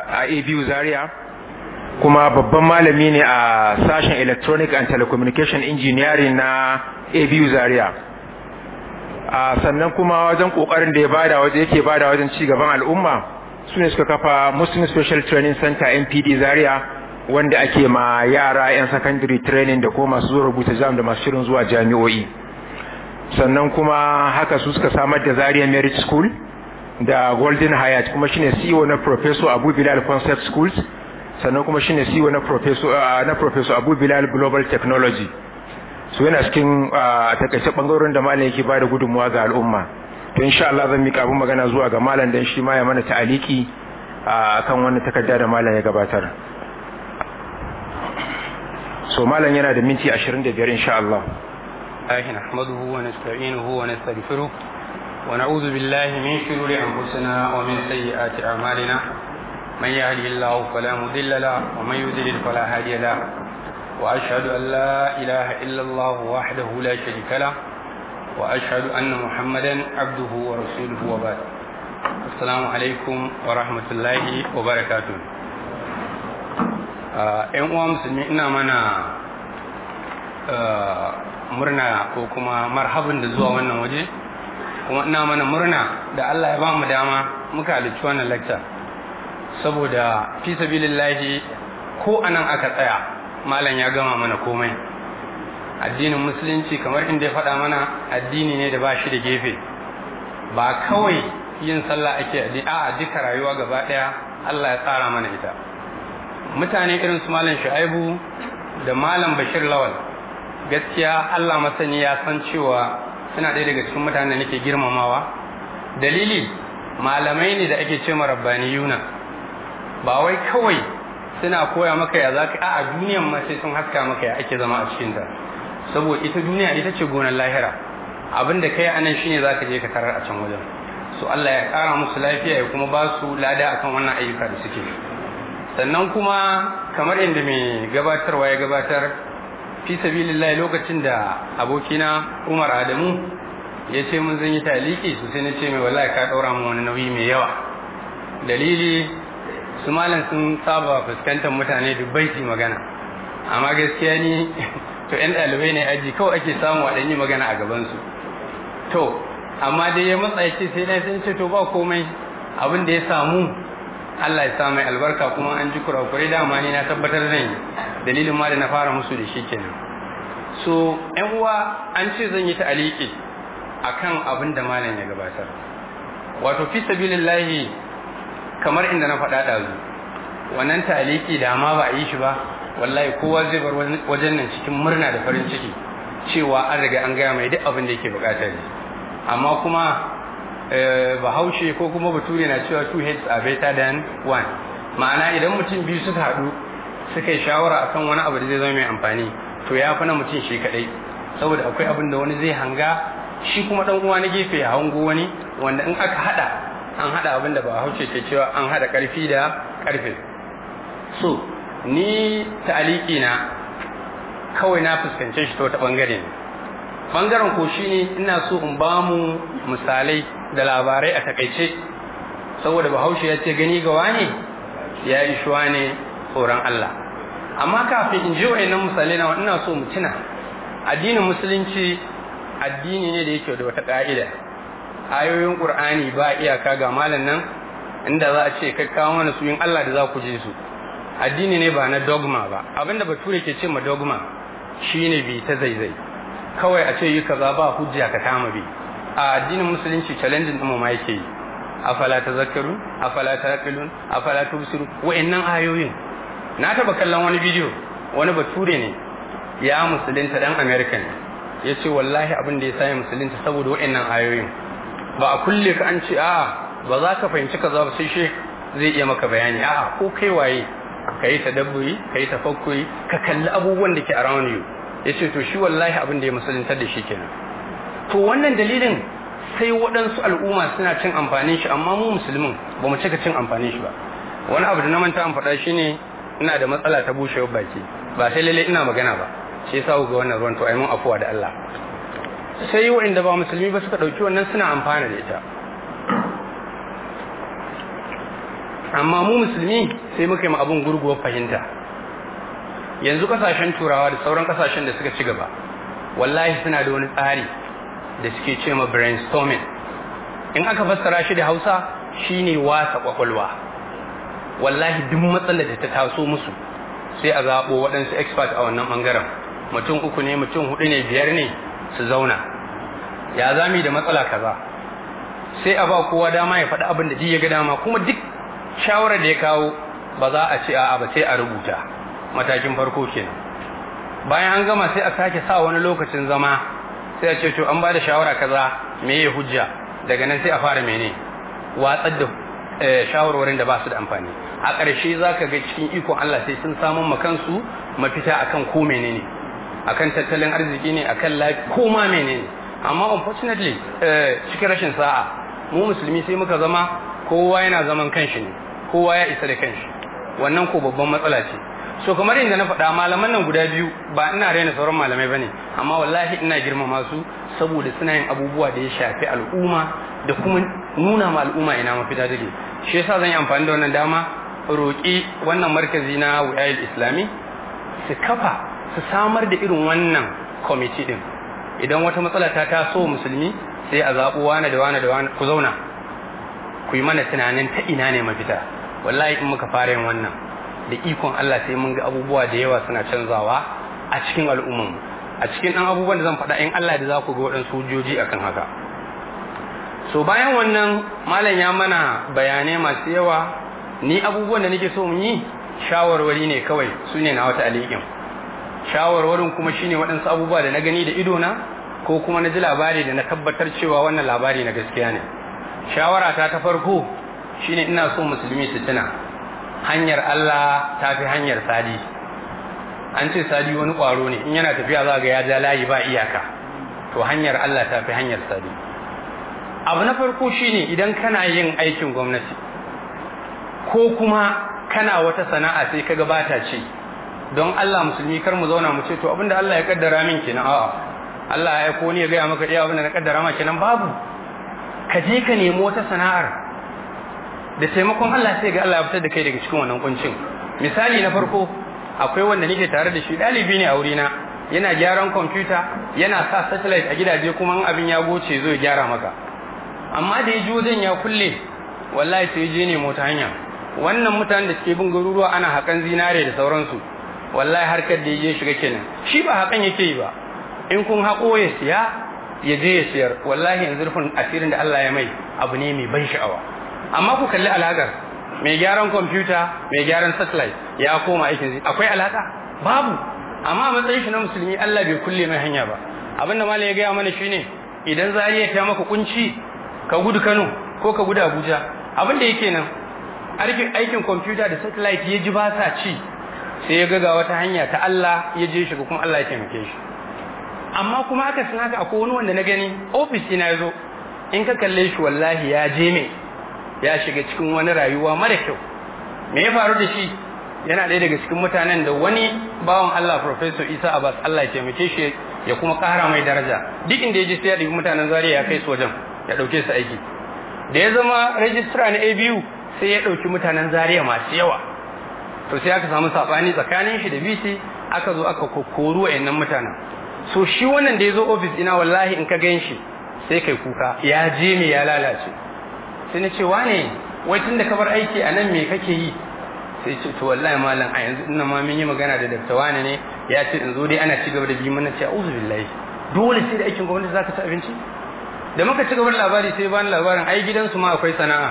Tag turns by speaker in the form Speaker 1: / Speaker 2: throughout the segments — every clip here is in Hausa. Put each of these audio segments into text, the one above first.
Speaker 1: a abu zaria kuma babban malami ne a sashen electronic and telecommunication engineering na abu zaria sannan kuma wajen kokarin da ya bada waje yake bada wajen ci gaban al'umma su ne suka kafa muslim special training center npd zaria wanda ake ma yara 'yan secondary training da kuma masu zuwa rubuta jam da masu shirin zuwa jami'o'i sannan kuma haka su suka samar da zaria merit school da golden hyatt kuma shine ceo na professor abu bilal concept schools sannan kuma shine CEO na professor na professor Abu Bilal Global Technology so yana cikin takaice bangarorin da malam yake bada gudunmuwa ga al'umma to insha Allah zan mika abin magana zuwa ga malam dan shi ma ya mana ta'aliki akan wannan takarda da malam ya gabatar so malam yana da minti 25 insha Allah
Speaker 2: الله نحمده ونستعينه ونستغفره ونعوذ بالله من شرور أنفسنا ومن سيئات أعمالنا من يهده الله فلا مضل له ومن يضلل فلا هادي له واشهد ان لا اله الا الله وحده لا شريك له واشهد ان محمدا عبده ورسوله وبعد السلام عليكم ورحمه الله وبركاته ‘yan uwa musulmi ina mana murna ko kuma marhabin da zuwa wannan waje kuma ina mana murna da Allah ya ba mu dama muka halicci wannan lecture saboda fi sabilillahi ko anan aka tsaya malam ya gama mana komai addinin musulunci kamar inda ya faɗa mana addini ne da ba shi da gefe ba kawai yin sallah ake addini a duka rayuwa gaba ɗaya Allah ya tsara mana ita mutane irin su malam shu'aibu da malam bashir lawal gaskiya Allah masani ya san cewa suna ɗaya daga cikin mutanen da nake girmamawa dalili malamai ne da ake ce rabbaniyuna ba wai kawai suna koya maka ya zaka a duniyan ma sai sun haska maka ya ake zama a cikin ta saboda ita duniya ita ce gonar lahira abin da kai anan shine zaka je ka tarar a can wajen so Allah ya kara musu lafiya ya kuma ba su lada akan wannan ayyuka da suke sannan kuma kamar inda mai gabatarwa ya gabatar fi sabilillah lokacin da abokina Umar Adamu ya ce mun zan yi taliki su sai na ce mai wallahi ka daura mu wani nauyi mai yawa dalili su malam sun saba fuskantar mutane dubbai su magana amma gaskiya ni to yan ɗalibai ne aji kawai ake samu a ɗanyi magana a gabansu to amma dai ya matsa ya ce sai na sun ce to ba komai abin da ya samu Allah ya sa mai albarka kuma an ji kurakurai dama ni na tabbatar zan yi dalilin ma da na fara musu da shi kenan so yan uwa an ce zan yi ta'aliki akan abin da malam ya gabatar wato fi sabilillahi kamar inda na faɗa ɗazu wannan taliki da ma ba a yi shi ba wallahi kowa zai bar wajen nan cikin murna da farin ciki cewa an riga an gaya mai duk abin da yake bukata ne amma kuma bahaushe ko kuma bature na cewa two heads are better than one ma'ana idan mutum biyu suka haɗu suka yi shawara akan wani abu da zai zama mai amfani to ya fi na mutum shi kaɗai saboda akwai abin da wani zai hanga shi kuma ɗan uwa na gefe ya hango wani wanda in aka haɗa an haɗa abin da ba hauce ke cewa an haɗa ƙarfi da ƙarfe so ni ta'aliki na kawai na fuskance shi ta wata ɓangare ne ɓangaren ko shi ne ina so in ba mu misalai da labarai a takaice saboda bahaushe ya ce gani ga wane ya yi shuwa ne tsoron Allah amma kafin in ji wa'annan misalai na ina so mu tuna addinin musulunci addini ne da yake da wata ƙa'ida ayoyin qur'ani ba iyaka ga malam nan inda za a ce kai kawo mana su yin Allah da za ku je su addini ne ba na dogma ba abinda bature ke ce ma dogma shine bi ta zaizai kawai a ce yi kaza ba hujja ka kama bi a addinin musulunci challenge din mu ma yake yi afala tazakkaru afala taqilun afala tubsiru wa'annan ayoyin na taba kallon wani bidiyo wani bature ne ya musulunta dan american ya ce wallahi abin da ya sa musulunta saboda wa'annan ayoyin ba a kulle ka an ce a ba za ka fahimci kaza ba sai shi zai iya maka bayani a ko kai waye ka yi tadabburi ka yi tafakkuri ka kalli abubuwan da ke around you ya ce to shi wallahi abin da ya musuluntar da shi kenan to wannan dalilin sai waɗansu al'umma suna cin amfanin shi amma mu musulmin ba mu cika cin amfanin shi ba wani abu da na manta an faɗa shi ne ina da matsala ta bushewar baki ba sai lalle ina magana ba shi yasa ga wannan ruwan to ai mun afuwa da Allah sai waɗanda ba musulmi ba suka ɗauki wannan suna amfana da ita amma mu musulmi sai muka yi abun gurguwar fahimta yanzu kasashen turawa da sauran kasashen da suka ci gaba wallahi suna da wani tsari da suke ce ma brainstorming in aka fassara shi da hausa shine wasa kwakwalwa wallahi duk matsalar da ta taso musu sai a zaɓo waɗansu expert a wannan ɓangaren mutum uku ne mutum hudu ne biyar ne su zauna ya zami da matsala kaza sai a ba kowa dama ya faɗi abin da duk ya ga dama kuma duk shawarar da ya kawo ba za a ce a'a ba sai a rubuta matakin farko kenan bayan an gama sai a sake sa wani lokacin zama sai a ce to an ba da shawara kaza me ya hujja daga nan sai a fara mene watsar da shawarwarin da ba su da amfani a ƙarshe za ka ga cikin ikon Allah sai sun samun makansu mafita akan ko menene akan tattalin arziki ne akan lafi ko ma menene amma unfortunately cikin rashin sa'a mu musulmi sai muka zama kowa yana zaman kanshi ne kowa ya isa da kanshi wannan ko babban matsala ce so kamar yadda na faɗa malaman nan guda biyu ba ina raina sauran malamai bane amma wallahi ina girmama su saboda suna yin abubuwa da ya shafi al'umma da kuma nuna ma al'umma ina mafita take shi yasa zan yi amfani da wannan dama roƙi wannan markazi na wayil islami su kafa su samar da irin wannan kwamiti din idan wata matsala ta taso musulmi sai a zaɓo wane da wane da wane ku zauna ku yi mana tunanin ta ina ne mafita wallahi in muka fara yin wannan da ikon Allah sai mun ga abubuwa da yawa suna canzawa a cikin al'umman a cikin ɗan abubuwan da zan faɗa in Allah da za ku ga waɗansu hujjoji akan haka so bayan wannan malam ya mana bayanai masu yawa ni abubuwan da nake so mu yi shawarwari ne kawai su ne na wata alikin shawarwarin kuma shine waɗansu abubuwa da na gani da idona ko kuma na ji labari da na tabbatar cewa wannan labari na gaskiya ne shawara ta ta farko shine ina so musulmi su tuna hanyar Allah ta fi hanyar sadi an ce sadi wani ƙwaro ne in yana tafiya za ga ya ja layi ba iyaka to hanyar Allah ta fi hanyar sadi abu na farko shine idan kana yin aikin gwamnati ko kuma kana wata sana'a sai kaga bata ce don Allah musulmi kar mu zauna mu ce to abinda Allah ya kaddara min kenan a'a Allah ya aiko ni ya gaya maka iya abinda na kaddara ma kenan babu ka je ka nemi wata sana'ar da taimakon Allah sai ga Allah ya fitar da kai daga cikin wannan kuncin misali na farko akwai wanda nake tare da shi dalibi ne a wurina yana gyaran kwamfuta yana sa satellite a gidaje kuma in abin ya goce zo ya gyara maka amma da ya ji wajen ya kulle wallahi sai je ne mota hanya wannan mutanen da suke bin garuruwa ana hakan zinare da sauransu wallahi harkar da ya shiga kenan shi ba hakan yake yi ba in kun haƙo ya siya ya je ya siyar wallahi yanzu rufin asirin da Allah ya mai abu ne mai ban sha'awa amma ku kalli alaƙar mai gyaran kwamfuta mai gyaran satellite ya koma aikin akwai alaƙa babu amma a matsayin shi na musulmi Allah bai kulle mai hanya ba abinda malam ya gaya mana shine idan zariya ta maka kunci ka gudu Kano ko ka gudu Abuja abin da yake nan aikin kwamfuta da satellite ya ji ba sa ci sai ya ga wata hanya ta Allah ya je shiga kuma Allah ya taimake shi amma kuma aka san haka akwai wani wanda na gani ofis ina yazo in ka kalle shi wallahi ya je me ya shiga cikin wani rayuwa mara kyau me ya faru da shi yana ɗaya daga cikin mutanen da wani bawan Allah Professor Isa Abbas Allah ya taimake shi ya kuma ƙara mai daraja duk inda ya je sai ya ɗauki mutanen Zaria ya kai su wajen ya ɗauke su aiki da ya zama registrar na ABU sai ya ɗauki mutanen Zaria masu yawa to sai aka samu saɓani tsakanin shi da BC aka zo aka kokoru wa'annan mutanen so shi wannan da ya zo ofis ina wallahi in ka gan shi sai kai kuka ya je me ya lalace sai na ce wane wai tun da ka bar aiki a nan me kake yi sai ce to wallahi malam a yanzu ina ma mun yi magana da dakta wane ne ya ce in zo dai ana ci gaba da bi mana ce a'udhu billahi dole sai da aikin gwamnati zaka ci abinci da muka ci gaba da labari sai bani labarin ai gidansu ma akwai sana'a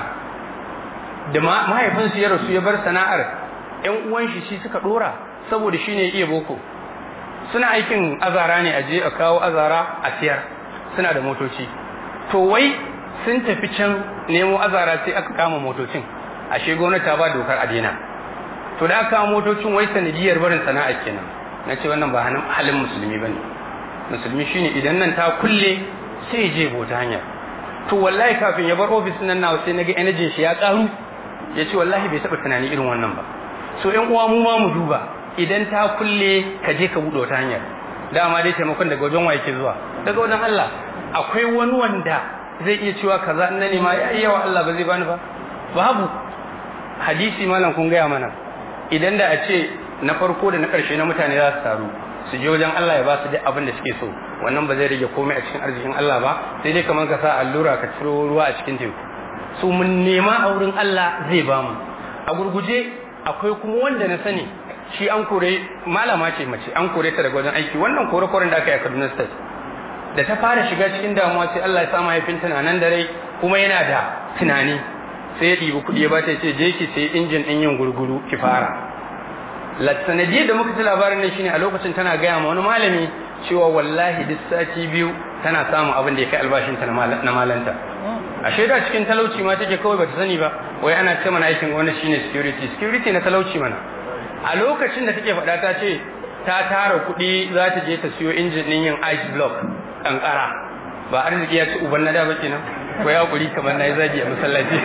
Speaker 2: da mahaifinsu ya rasu ya bar sana'ar yan uwan shi shi suka dora saboda shine ya iya boko suna aikin azara ne a je a kawo azara a siyar suna da motoci to wai sun tafi can nemo azara sai aka kama motocin ashe gwamnati ta ba dokar a daina to da aka kama motocin wai sanadiyar barin sana'a kenan na ce wannan ba halin musulmi bane musulmi shine idan nan ta kulle sai ya je bota hanya to wallahi kafin ya bar ofis nan nawa sai naga energy shi ya karu ya ce wallahi bai taba tunani irin wannan ba so yan uwa mu ma mu duba idan ta kulle ka je ka buɗe wata hanyar dama dai taimakon daga wajen waye ke zuwa daga wajen Allah akwai wani wanda zai iya cewa kaza in na nema ya yawa Allah ba zai bani ba babu hadisi malam kun gaya mana idan da a ce na farko da na ƙarshe na mutane za su taru su je wajen Allah ya ba su duk abin da suke so wannan ba zai rage komai a cikin arzikin Allah ba sai dai kamar ka sa allura ka ciro ruwa a cikin teku su mun nema a wurin Allah zai ba mu a gurguje akwai kuma wanda na sani shi an kore malama ce mace an kore ta daga wajen aiki wannan kore koren da aka yi a Kaduna State da ta fara shiga cikin damuwa sai Allah ya sa mahaifinta na nan da rai kuma yana da tunani sai ya ɗibi kuɗi ya bata ce je ki sai injin ɗin yin gurguru ki fara sanadiyar da muka ci labarin nan shine a lokacin tana gaya ma wani malami cewa wallahi duk sati biyu tana samun abin da ya kai albashinta na malanta a shaida cikin talauci ma take kawai bata sani ba wai ana ce mana aikin gwamnati shine security security na talauci mana a lokacin da take faɗa ta ce ta tara kuɗi za ta je ta siyo injin ɗin yin ice block kankara ba arziki ya ci uban na da ba kenan ko ya kuri kamar na yi zagi a masallaci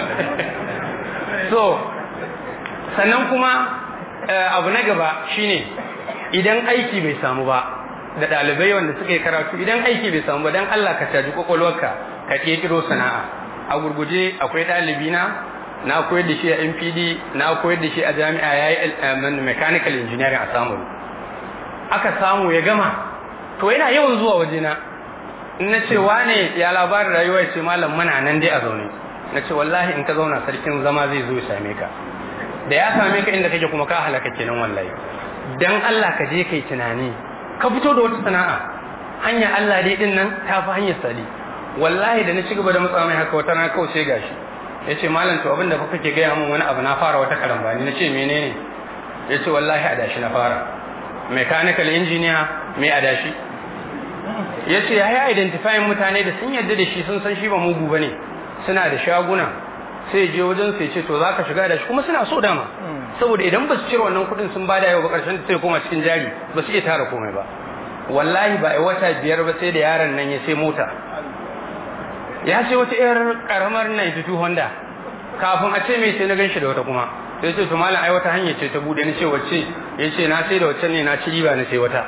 Speaker 2: so sannan kuma abu na gaba shine idan aiki bai samu ba da ɗalibai wanda suka yi karatu idan aiki bai samu ba dan Allah ka caji kwakwalwarka ka ƙirƙiro sana'a a gurguje akwai ɗalibi na na koyar da shi a MPD na koyar da shi a jami'a yayi mechanical engineering a Samaru aka samu ya gama to yana yawan zuwa wajena in na ce wane ya labarin rayuwa ya ce malam muna nan dai a zaune na ce wallahi in ka zauna sarkin zama zai zo ya same ka da ya same ka inda kake kuma ka halaka kenan wallahi dan Allah ka je kai tunani ka fito da wata sana'a hanya Allah dai din nan ta fi hanyar sali wallahi da na ci gaba da matsa mai haka wata na kauce gashi ya ce malam to abinda fa kake gaya min wani abu na fara wata karambani na ce menene ya ce wallahi adashi na fara mechanical engineer mai adashi ya ce ya yi identifying mutane da sun yadda da shi sun san shi ba mugu ba ne suna da shaguna sai je wajen sai ce to za ka shiga da shi kuma suna so dama saboda idan ba su cire wannan kuɗin sun bada yau ba ƙarshen sai koma cikin jari ba su iya tara komai ba wallahi ba a wata biyar ba sai da yaron nan ya sai mota ya ce wata yar karamar 92 Honda kafin a ce mai sai na gan shi da wata kuma sai ce to malam ai wata hanya ce ta bude ni ce wacce ya ce na sai da wacce ne na ci riba na sai wata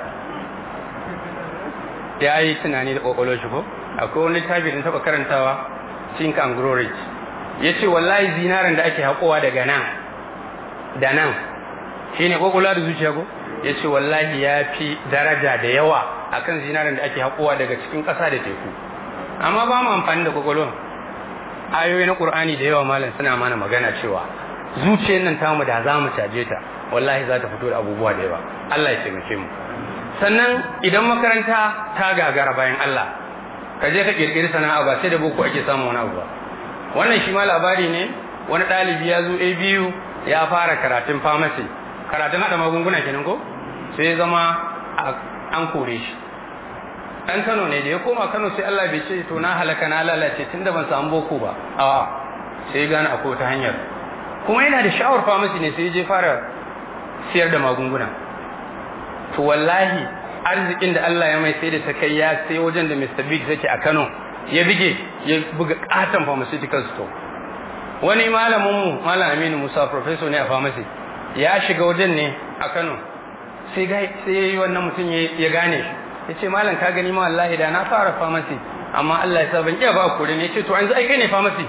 Speaker 2: ya yi tunani da kwakwalwar shi ko akwai wani littafi da taɓa karantawa think and grow rich ya ce wallahi zinarin da ake haƙowa daga nan da nan shi ne kwakwalwa da zuciya ko ya ce wallahi ya fi daraja da yawa akan zinarin da ake haƙowa daga cikin ƙasa da teku amma ba mu amfani da kwakwalwa ayoyi na ƙur'ani da yawa malam suna mana magana cewa zuciyar nan tamu da za mu caje ta wallahi za ta fito da abubuwa da yawa Allah ya taimake mu sannan idan makaranta ta gagara bayan Allah ka je ka kirkiri sana'a ba sai da boko ake samun wani abu ba wannan shi ma labari ne wani ɗalibi ya zo ABU ya fara karatun pharmacy karatun haɗa magunguna kenan ko sai ya zama an kore shi ɗan Kano ne da ya koma Kano sai Allah bai ce to na halaka na lalace tunda ban samu boko ba a sai gane akwai ta hanyar kuma yana da sha'awar pharmacy ne sai je fara siyar da magunguna to wallahi arzikin da Allah ya mai sai da ta kai ya sai wajen da Mr. Big take a Kano ya bige ya buga katon pharmaceutical store wani malamin mu malam Aminu Musa professor ne a pharmacy ya shiga wajen ne a Kano sai ga sai yayi wannan mutum ya gane shi yace malam ka gani ma wallahi da na fara pharmacy amma Allah ya sa ban iya ba kore ne yace to yanzu ai kai ne pharmacy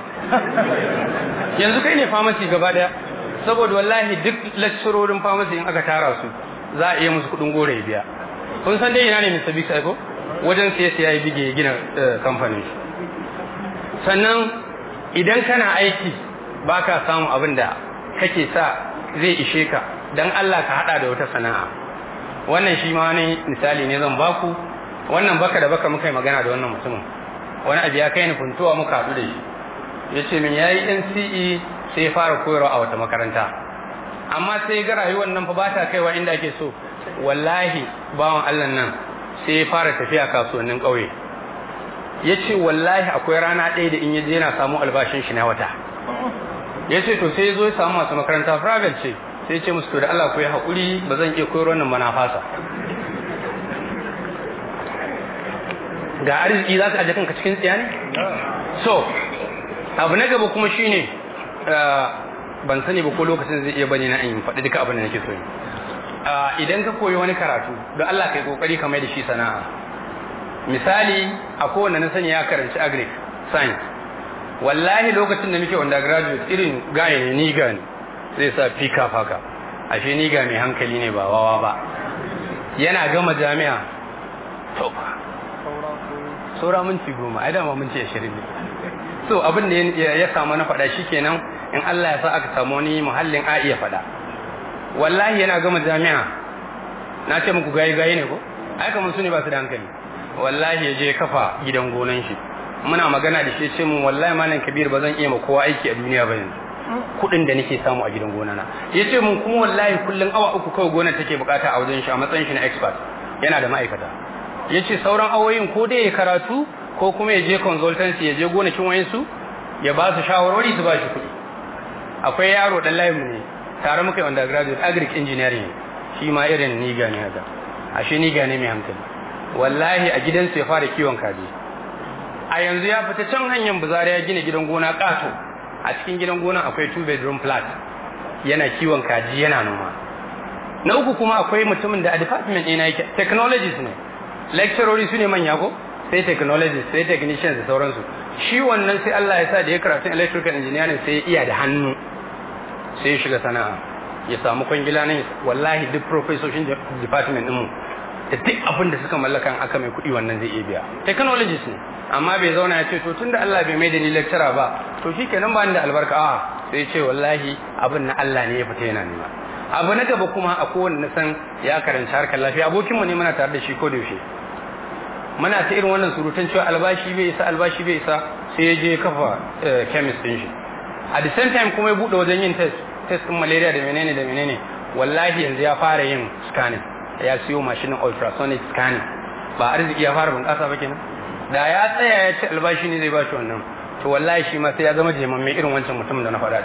Speaker 2: yanzu kai ne pharmacy gaba daya saboda wallahi duk lecturorin pharmacy in aka tara su za a iya musu kudin gore ya biya kun san dai ina ne Mr. Big ko wajen siya siya ya bige gina kamfanin shi sannan idan kana aiki baka samu abin da kake sa zai ishe ka dan Allah ka hada da wata sana'a wannan shi ma wani misali ne zan baku wannan baka da baka muka yi magana da wannan mutumin wani abu ya kai ni funtuwa muka haɗu da shi ya ce min yayi NCE sai ya fara koyarwa a wata makaranta amma sai ga rayuwar nan fa ba ta kaiwa inda ake so wallahi bawan Allah nan sai ya fara tafiya kasuwannin ƙauye ya ce wallahi akwai rana ɗaya da in ya je yana samu albashin shi na wata ya ce to sai ya zo ya samu masu makaranta private ce sai ce musu to da Allah ku yi haƙuri ba zan iya koyar wannan mana fasa ga arziki za ka aje kanka cikin tsiya ne so abu na gaba kuma shine ban sani ba ko lokacin zai iya bane na in faɗi duka abin da nake so idan ka koyi wani karatu don Allah kai kokari ka mai da shi sana'a misali a kowanne na sani ya karanci agric science wallahi lokacin da muke undergraduate irin gaya ne ni ga ne zai sa fika faka ashe ni ga mai hankali ne ba wawa ba yana gama jami'a to saura minti goma ai dama minti ashirin ne so abin da ya samu na faɗa shikenan in Allah ya sa aka samu wani muhallin a iya faɗa wallahi yana gama jami'a na ce muku gayi gayi ne ko ai kamar su ne ba su da hankali wallahi ya je kafa gidan gonan shi muna magana da shi ce mun wallahi malam kabir ba zan iya ma kowa aiki a duniya ba yanzu kuɗin da nake samu a gidan gona na ya ce mun kuma wallahi kullum awa uku kawai gonar take bukata a wajen shi a matsayin shi na expert yana da ma'aikata ya ce sauran awoyin ko dai ya karatu ko kuma ya je consultancy ya je gonakin wayansu ya ba su shawarwari su ba shi kuɗi akwai yaro dan layin mu ne tare muka yi undergraduate agric engineering shi ma irin niga ne haka ashe niga ne mai hankali wallahi a gidansu ya fara kiwon kaji a yanzu ya fita can hanyar buzari ya gina gidan gona kato a cikin gidan gona akwai two bedroom flat yana kiwon kaji yana noma na uku kuma akwai mutumin da a department ɗina yake technologies ne lecturers su ne manya ko sai technologists sai technicians da sauransu shi wannan sai Allah ya sa da ya karatu electrical engineering sai ya iya da hannu sai ya shiga sana'a ya samu kwangila ne wallahi duk professorshin department ɗinmu da duk abin da suka mallaka aka mai kuɗi wannan zai iya biya technologies ne amma bai zauna ya ce to tunda Allah bai mai da ni lecturer ba to shikenan ba ni da albarka a sai ce wallahi abin na Allah ne ya fita yana nema abu na gaba kuma a kowanne na san ya karanci harkar lafiya abokinmu ne muna tare da shi ko da yaushe muna ta irin wannan surutan cewa albashi bai isa albashi bai isa sai ya je kafa chemist din shi a the same time kuma ya bude wajen yin test test din malaria da menene da menene wallahi yanzu ya fara yin scanning ya siyo mashinin ultrasonic scanning ba arziki ya fara bunƙasa ba kenan da ya tsaya ya ci albashi ne zai ba shi wannan to wallahi shi ma sai ya zama jemamme irin wancan mutumin da na faɗa da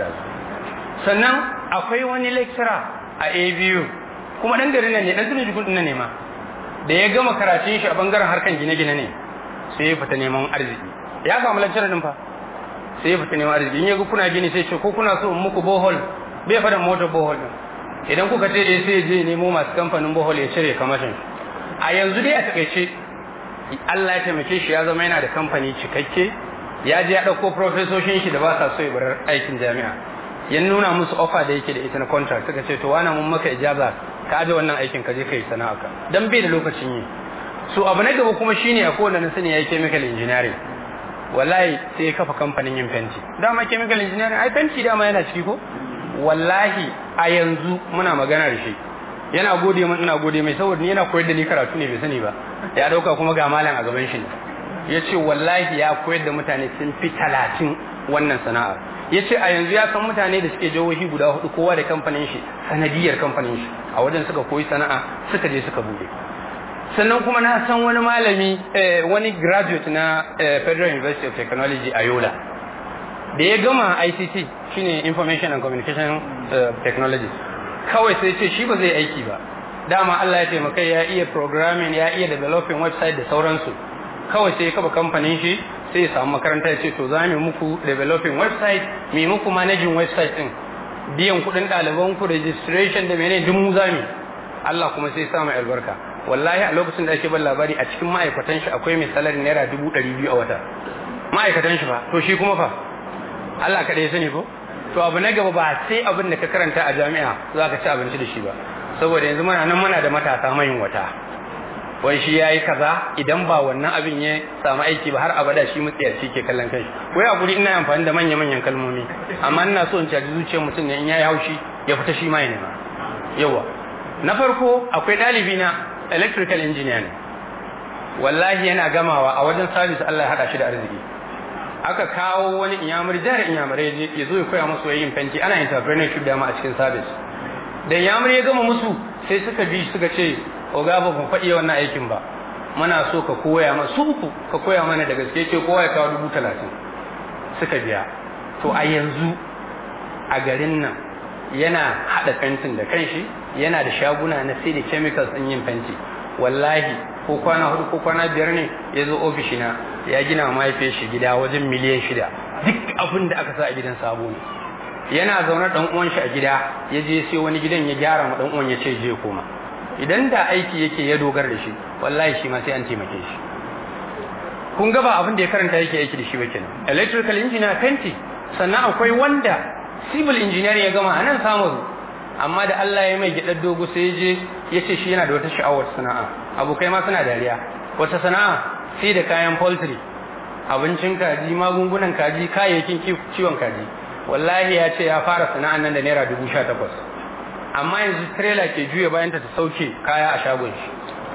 Speaker 2: su sannan akwai wani lecturer a ABU kuma dan garin nan ne dan tunan jikun nan ne ma da ya gama karatun shi a bangaren harkan gine-gine ne sai ya fita neman arziki ya samu lecturer din fa sai ya fita neman arziki in ya ga kuna gini sai ce ko kuna so in muku bohol bai faɗin motar bohol din idan kuka ce eh sai je nemo masu kamfanin bohol ya cire kamashin a yanzu dai a takaice Allah ya taimake shi ya zama yana da kamfani cikakke ya je ya ɗauko profesoshin shi da ba sa so ya bar aikin jami'a ya nuna musu offer da yake da ita na contract suka ce to wani mun maka ijaza ka aje wannan aikin ka je kai sana'a ka dan bai da lokacin yi so abu na gaba kuma shine a kowanne na sani yayi chemical engineering wallahi sai ya kafa kamfanin yin fenti dama chemical engineering ai fenti dama yana ciki ko wallahi a yanzu muna magana da shi yana gode min ina gode mai saboda ni yana koyar da ni karatu ne bai sani ba ya dauka kuma ga malam a gaban shi ya ce wallahi ya koyar da mutane sun fi talatin wannan sana'a ya ce a yanzu ya san mutane da suke jihohi guda hudu kowa da kamfanin shi sanadiyar kamfanin shi a wajen suka koyi sana'a suka je suka bude sannan kuma na san wani malami wani graduate na federal university of technology a yola da ya gama ict shine information and communication technology kawai sai ce shi ba zai aiki ba dama Allah ya taimaka ya iya programming ya iya developing website da sauransu kawai sai ya kafa kamfanin shi sai ya samu makaranta ya ce to za mu muku developing website mu muku managing website din biyan kuɗin ɗaliban ku registration da menene duk mu zamu Allah kuma sai ya sa mai albarka wallahi a lokacin da ake ban labari a cikin ma'aikatan shi akwai mai salari naira dubu ɗari biyu a wata ma'aikatan shi fa to shi kuma fa Allah kaɗai ya sani ko to abu na gaba ba sai abin da ka karanta a jami'a za ka ci abinci da shi ba saboda yanzu muna nan muna da matasa mayin wata wai shi yayi kaza idan ba wannan abin ya samu aiki ba har abada shi mutsiyarci ke kallon kai wai a guri ina amfani da manya manyan kalmomi amma ina so in caji zuciyar mutum ne in yayi haushi ya fita shi ma ya nema yawa na farko akwai ɗalibi na electrical engineer ne wallahi yana gamawa a wajen service Allah ya hada shi da arziki aka kawo wani inyamuri jihar inyamurai ya zo ya koya musu yin fenti ana entrepreneurship dama a cikin service da inyamuri ya gama musu sai suka bi suka ce oga ba mu faɗi wannan aikin ba muna so ka koya mana su uku ka koya mana da gaske ce kowa ya kawo dubu talatin suka biya to a yanzu a garin nan yana haɗa fentin da kanshi yana da shaguna na sai da chemicals ɗin yin fenti wallahi ko kwana hudu ko kwana biyar ne ya zo ofishina ya gina wa mahaifiyar shi gida wajen miliyan shida duk abin da aka sa a gidan sabo ne yana zaune dan uwan shi a gida ya je sai wani gidan ya gyara ma dan uwan ya ce je koma idan da aiki yake ya dogara da shi wallahi shi ma sai an taimake shi kun ga ba abin da ya karanta yake aiki da shi ba kenan electrical engineer fenti sannan akwai wanda civil engineering ya gama a nan samun amma da Allah ya mai gidar dogo sai ya je ya ce shi yana da wata sha'awar sana'a abokai ma suna dariya wata sana'a sai da kayan poultry abincin kaji magungunan kaji kayayyakin ciwon kaji wallahi ya ce ya fara sana'an nan da naira dubu sha takwas amma yanzu trailer ke juya bayan ta ta sauke kaya a shagon shi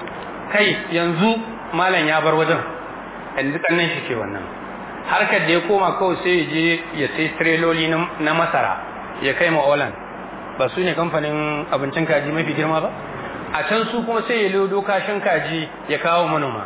Speaker 2: kai yanzu malam ya bar wajen yanzu kannan shi ke wannan harkar da ya koma kawai sai ya je ya sai trailoli na masara ya kai ma Holland ba su ne kamfanin abincin kaji mafi girma ba a can su kuma sai ya lodo kashin kaji ya kawo manoma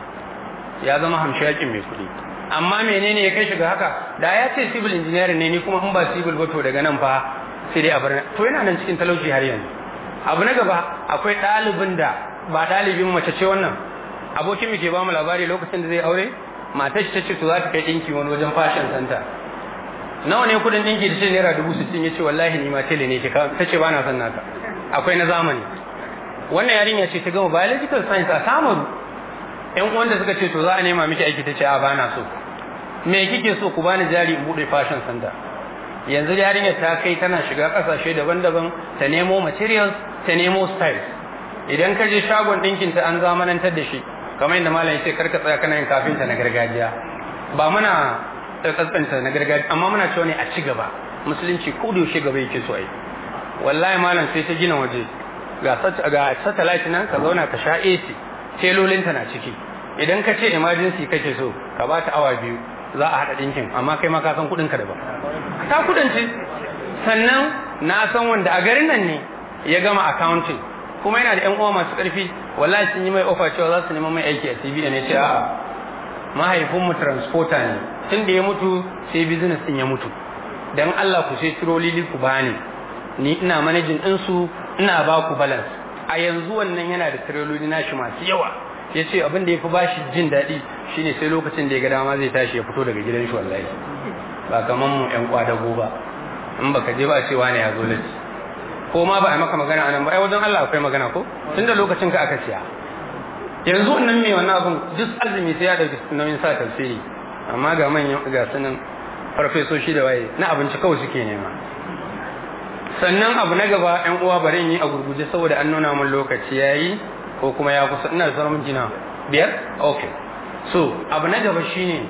Speaker 2: ya zama hamshakin mai kuɗi amma menene ya kai shiga haka da ya ce civil engineering ne ni kuma in ba civil ba to daga nan fa sai dai a bar to yana nan cikin talauci har yanzu abu na gaba akwai ɗalibin da ba ɗalibin mace ce wannan abokin mu ke ba mu labari lokacin da zai aure matar shi ta ce to za ta kai ɗinki wani wajen fashion center nawa ne kudin ɗinki da ce naira dubu sittin ya ce wallahi ni ma tele ne ta ce ba na son naka akwai na zamani wannan yarinya ce ta gama biological science a samaru yan uwan da suka ce to za a nema miki aiki ta ce a ba na so me kike so ku bani jari in buɗe fashion center yanzu yarinya ta kai tana shiga ƙasashe daban-daban ta nemo materials ta nemo styles idan ka je shagon ɗinkin ta an zamanantar da shi kamar yadda malam ya ce karka tsaya kana yin kafinta na gargajiya ba muna tsatsanta na gargajiya amma muna cewa ne a ci gaba musulunci ko da yaushe gaba yake so ai wallahi malam sai ta gina waje ga ga satellite nan ka zauna ka sha AC telolin ta na ciki idan ka ce emergency kake so ka ba ta awa biyu za a hada dinkin amma kai ma ka san kudin ka daban ta kudance sannan na san wanda a garin nan ne ya gama accounting kuma yana da yan uwa masu karfi wallahi sun yi mai offer cewa za su neman mai aiki a CBN ne ce a'a mahaifinmu transporter ne tun da ya mutu sai business din ya mutu dan Allah ku sai tirolili ku bani ni ina managing din su ina ba ku balance a yanzu wannan yana da tirololi nashi masu yawa ya ce abin da ya fi bashi jin daɗi shine sai lokacin da ya ga dama zai tashi ya fito daga gidan shi wallahi ba kaman mu ƴan kwadago ba in baka je ba cewa ne ya zo lati ko ma ba a maka magana anan ba ai wajen Allah akwai magana ko tunda lokacin ka aka siya yanzu wannan mai wannan abin duk azumi sai ya dauki nauyin sa tafsiri amma ga manyan ga sunan farfesoshi da waye na abinci kawai suke nema sannan abu na gaba yan uwa bari in yi a gurguje saboda an nuna min lokaci yayi ko kuma ya kusa ina da sauran jina biyar okay so abu na gaba shine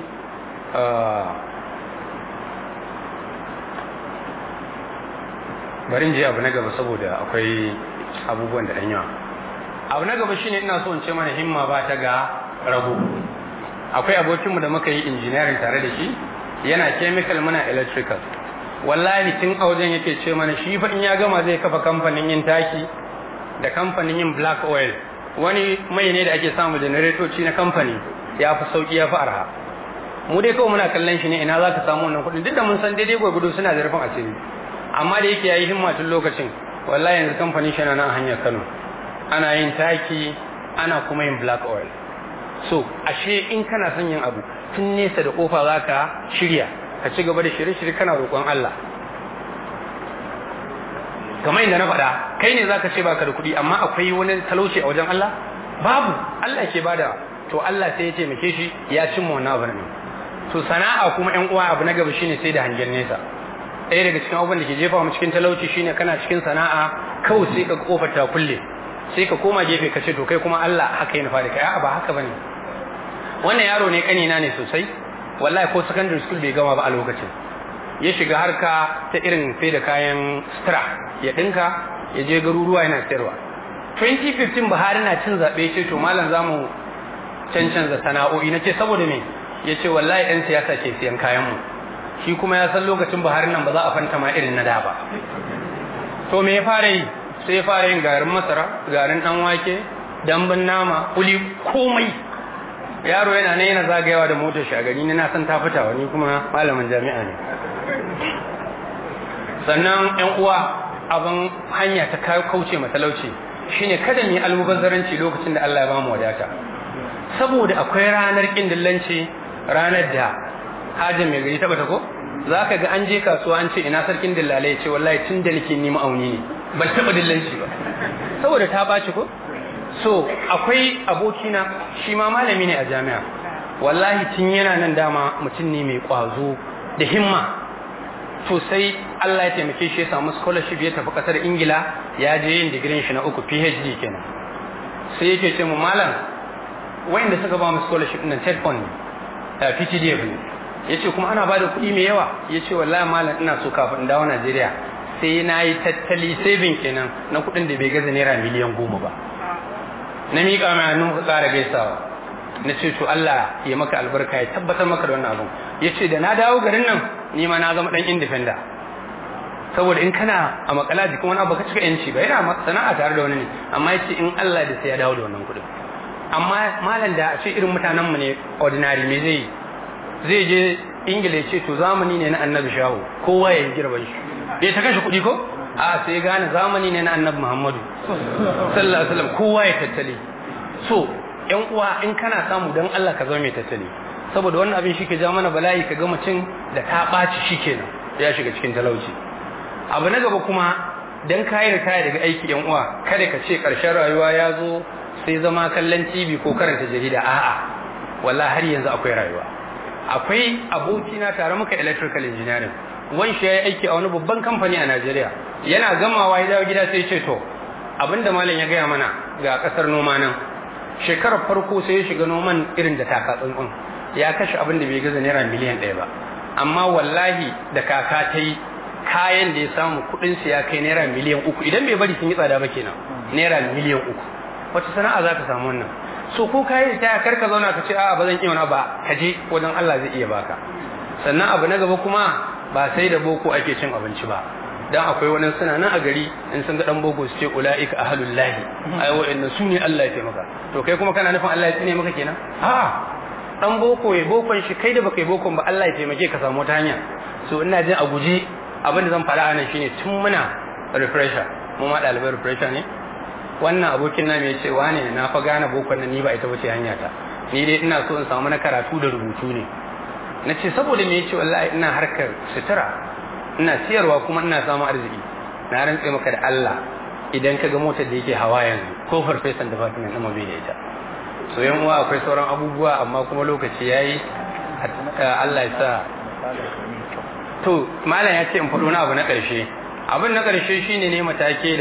Speaker 2: bari in je abu na gaba saboda akwai abubuwan da ɗan yawa abu na gaba shine ina so in ce mana himma ba ta ga rago akwai abokinmu da muka yi engineering tare da shi yana chemical muna electrical wallahi tun a wajen yake ce mana shi fa in ya gama zai kafa kamfanin yin taki da kamfanin yin black oil wani mai ne da ake samu generatoci na kamfani ya fi sauki ya fi arha mu dai kawai muna kallon shi ne ina za ka samu wannan kuɗin duk da mun san daidai gwagwado suna da rufin asiri amma da yake yayi himma tun lokacin wallahi yanzu kamfanin shi na nan hanyar Kano ana yin taki ana kuma yin black oil so ashe in kana son yin abu tun nesa da kofa za ka shirya ka ci gaba da shirye-shirye kana roƙon Allah kamar inda na faɗa kai ne zaka ce baka da kuɗi amma akwai wani talauci a wajen Allah babu Allah ke bada to Allah sai ya taimake shi ya cimma wannan abu ne to sana'a kuma ƴan uwa abu na gaba shine sai da hangen nesa ɗaya daga cikin abubuwan da ke jefa mu cikin talauci shine kana cikin sana'a kawai sai ka kofar ta kulle sai ka koma gefe ka ce to kai kuma Allah haka ya nufa da kai a'a ba haka bane wannan yaro ne kanina ne sosai wallahi ko secondary school bai gama ba a lokacin ya shiga harka ta irin sai da kayan sutura ya dinka ya je garuruwa yana sayarwa 2015 Buhari na cin zaɓe ce to malam zamu cancanza sana'o'i na ce saboda me ya ce wallahi 'yan siyasa ke siyan kayan mu shi kuma ya san lokacin Buhari nan ba za a fanta ma irin na da ba to me ya fara yi sai ya fara yin garin masara garin dan wake dambun nama kuli komai yaro yana ne yana zagayawa da motar shagari ne na san ta fita wani kuma malamin jami'a ne sannan yan uwa abin hanya ta kauce matalauci shine kada mu yi almubazzaranci lokacin da Allah ya bamu wadata saboda akwai ranar kin dillanci ranar da hajin mai gari ta bata ko za ka ga an je kasuwa an ce ina sarkin dillalai ya ce wallahi tun da nake nima auni ne ban taɓa dillanci ba saboda ta ɓaci ko so akwai abokina shi ma malami ne a jami'a wallahi tun yana nan dama mutum ne mai kwazo da himma to sai Allah ya taimake shi ya samu scholarship ya tafi kasar Ingila ya je yin digirin shi na uku PhD kenan sai yake ce mu malam wayanda suka ba mu scholarship din TED fund PTDF ne yace kuma ana bada kuɗi mai yawa yace wallahi malam ina so kafin in dawo Najeriya sai na yi tattali saving kenan na kuɗin da bai gaza naira miliyan goma ba na miƙa mai hannun ka ƙara gaisawa na ce to Allah ya maka albarka ya tabbatar maka da wannan abun ya ce da na dawo garin nan ni ma na zama ɗan indifenda saboda in kana a makala jikin wani abu ka cika yanci ba yana sana'a tare da wani ne amma ya ce in Allah da sai ya dawo da wannan kuɗin amma malam da a ce irin mutanenmu ne ordinary me zai zai je ingila ya ce to zamani ne na annabi shahu kowa ya yi girban shi bai ta kashe kuɗi ko a sai gane zamani ne na annabi muhammadu sallallahu alaihi wasallam kowa ya tattale so yan uwa in kana samu dan Allah ka zama mai tattale saboda wannan abin shike ja mana bala'i ka ga mutum da ta ɓaci shikenan ya shiga cikin talauci abu na gaba kuma dan kayi kaya daga aiki yan uwa kada ka ce karshen rayuwa ya zo sai zama kallon TV ko karanta jarida a'a wallahi har yanzu akwai rayuwa akwai abokina tare muka electrical engineering wan shi yayi aiki a wani babban kamfani a Najeriya yana gamawa ya dawo gida sai ce to abinda malam ya gaya mana ga kasar noma nan shekarar farko sai ya shiga noman irin da taka tsuntsun ya kashe abin da bai gaza naira miliyan ɗaya ba amma wallahi da kaka ta yi kayan da ya samu kuɗin su ya kai naira miliyan uku idan bai bari sun yi tsada ba kenan naira miliyan uku wata sana'a za ka samu wannan so ko kayi ta kar ka zauna ka ce a'a ba zan iya wani ba ka je wajen Allah zai iya baka sannan abu na gaba kuma ba sai da boko ake cin abinci ba dan akwai wani suna nan a gari in sun ga dan boko su ce ulaika ahlul lahi ai wa'annan su ne Allah ya taimaka to kai kuma kana nufin Allah ya tsine maka kenan a dan boko ya bokon shi kai da baka yi bokon ba Allah ya taimake ka samu ta hanya so ina jin a guje abin da zan fara anan shine tun muna refresher mu ma ɗalibai refresher ne wannan abokin na mai ce wane na fa gane bokon nan ni ba ita bace hanya ta ni dai ina so in samu na karatu da rubutu ne na ce saboda me yace wallahi ina harkar sutura ina siyarwa kuma ina samun arziki na rantse maka da Allah idan ka ga motar da yake hawa yanzu ko farfesan department ɗin bai da ita so yan uwa akwai sauran abubuwa amma kuma lokaci yayi Allah ya sa to malam ya ce in faɗo na abu na ƙarshe abin na ƙarshe shine ne matake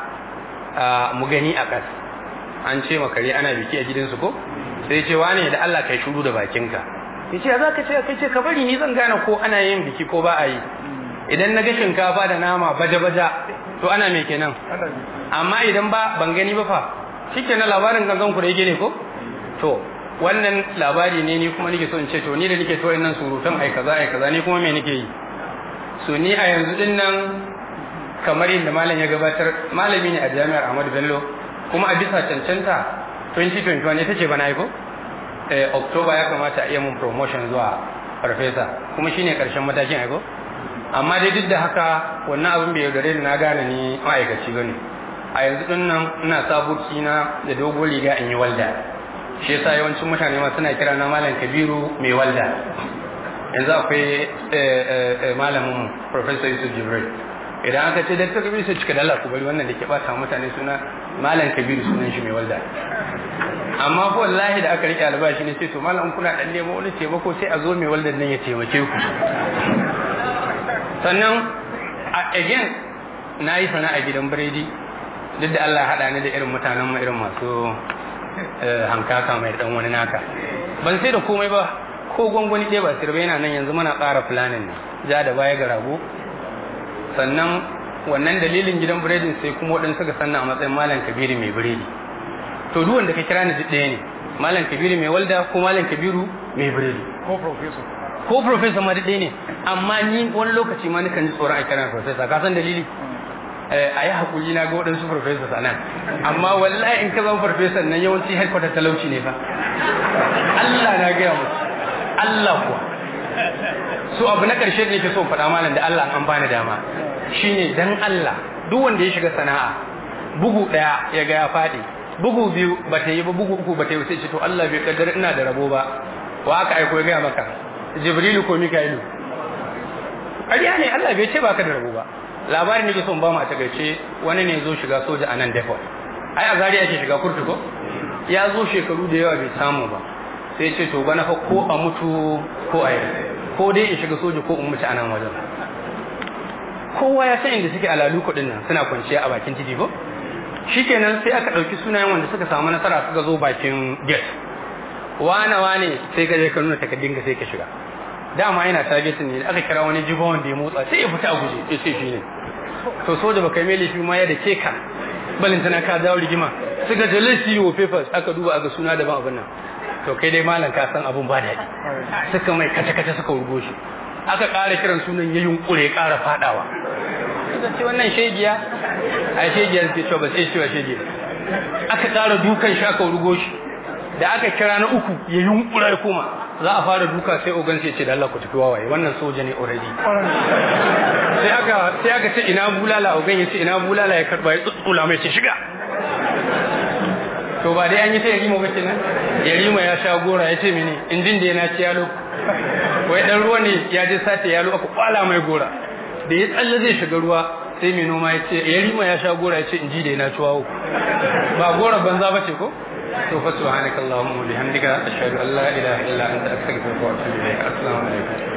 Speaker 2: da mu gani a ƙas an ce makare ana biki a gidansu ko sai ce wane da Allah kai shuru da bakinka ya ce za ka ce kai ce ka bari ni zan gane ko ana yin biki ko ba a yi idan na ga shinkafa da nama baja-baja to ana me kenan amma idan ba ban gani ba fa shike na labarin gangan ku da yake ne ko to wannan labari ne ni kuma nake so in ce to ni da nake to nan surutan ai kaza ai kaza ni kuma me nake yi so ni a yanzu din nan kamar yadda malam ya gabatar malami ne a jami'ar Ahmadu Bello kuma a bisa cancanta 2021 ita ce bana yi ko eh October ya kamata a iya mun promotion zuwa farfesa kuma shine karshen matakin aiko amma dai duk da haka wannan abin bai yaudare ni na gane ni ma'aikaci bane a yanzu din nan ina sabuki na da dogon riga in yi walda shi yasa yawancin mutane ma suna kira na malam Kabiru mai walda yanzu akwai malamin Professor Yusuf Jibril idan aka ce dakta kabiru sai cika dala ku bari wannan da ke bata mutane suna malam kabiru sunan shi mai walda amma ko wallahi da aka rike albashi ne sai to malam kuna dan nemo wani taimako sai a zo mai waldan nan ya taimake ku sannan again na yi sana'a gidan biredi duk da Allah haɗa ni da irin mutanen mu irin masu hankaka mai dan wani naka ban sai da komai ba ko gwangwani ɗaya ba sirbe yana nan yanzu muna ƙara planning ne ja da baya ga rago sannan wannan dalilin gidan biredin sai kuma waɗansu suka sanna a matsayin malam kabiru mai biredi to duk wanda ka kira ni duk ɗaya ne malam kabiru mai walda ko malam kabiru mai biredi
Speaker 3: ko professor
Speaker 2: ko professor ma duk ɗaya ne amma ni wani lokaci ma nakan ji tsoron a kira professor ka san dalili a yi haƙuri na ga waɗansu professors a nan amma wallahi in ka zama professor nan yawanci headquarter talauci ne fa Allah na gaya musu Allah kuwa so abu na ƙarshe da nake so faɗa malam da Allah an bani dama shine dan Allah duk wanda ya shiga sana'a bugu ɗaya ya ga ya faɗi bugu biyu ba ta yi ba bugu uku ba ta yi sai ce to Allah bai kaddara ina da rabo ba wa aka aiko ya gaya maka Jibrilu ko Mika'ilu ƙarya ne Allah bai ce baka da rabo ba labarin nake son ba mu a takaice wani ne zo shiga soja a nan depot ai a zari ake shiga kurtu ko ya zo shekaru da yawa bai samu ba sai ce to bana fa ko a mutu ko a yi ko dai in shiga soja ko in mutu a nan wajen kowa ya san inda suke alalu kuɗin nan suna kwanciya a bakin titi ko shikenan sai aka ɗauki sunayen wanda suka samu nasara suka zo bakin gate wane wane sai ka je ka nuna takardun ka sai ka shiga dama yana targetin ne aka kira wani jiba wanda ya motsa sai ya fita a guje ya ce shi ne to soja baka yi mai laifi ma ya da ke ka balin tana ka dawo rigima suka je laifi wa papers aka duba aga suna daban abin nan to kai dai malam ka san abun ba daɗi suka mai kace-kace suka wurgo shi aka ƙara kiran sunan ya yunkure ƙara faɗawa suka ce wannan shegiya a shegiya suke cewa ba sai cewa shegiya aka ƙara dukan shi aka wurgo shi da aka kira na uku ya yunkura ya koma za a fara duka sai ogan sai ce da Allah ku tafi wawaye wannan soja ne already sai aka sai aka ce ina bulala ogan ya ce ina bulala ya karba ya tsutsula mai ce shiga to ba dai an yi ta yarima ba kenan yarima ya sha gora ya ce mene injin da yana ci yalo wai dan ruwa ne ya je sace yalo aka kwala mai gora da ya tsalle zai shiga ruwa sai mai noma ya ce yarima ya sha gora ya ce inji da yana ciwawo ba gora banza ba ce ko to fa subhanakallahumma wa bihamdika ashhadu an la ilaha illa anta astaghfiruka wa atubu ilayk assalamu alaikum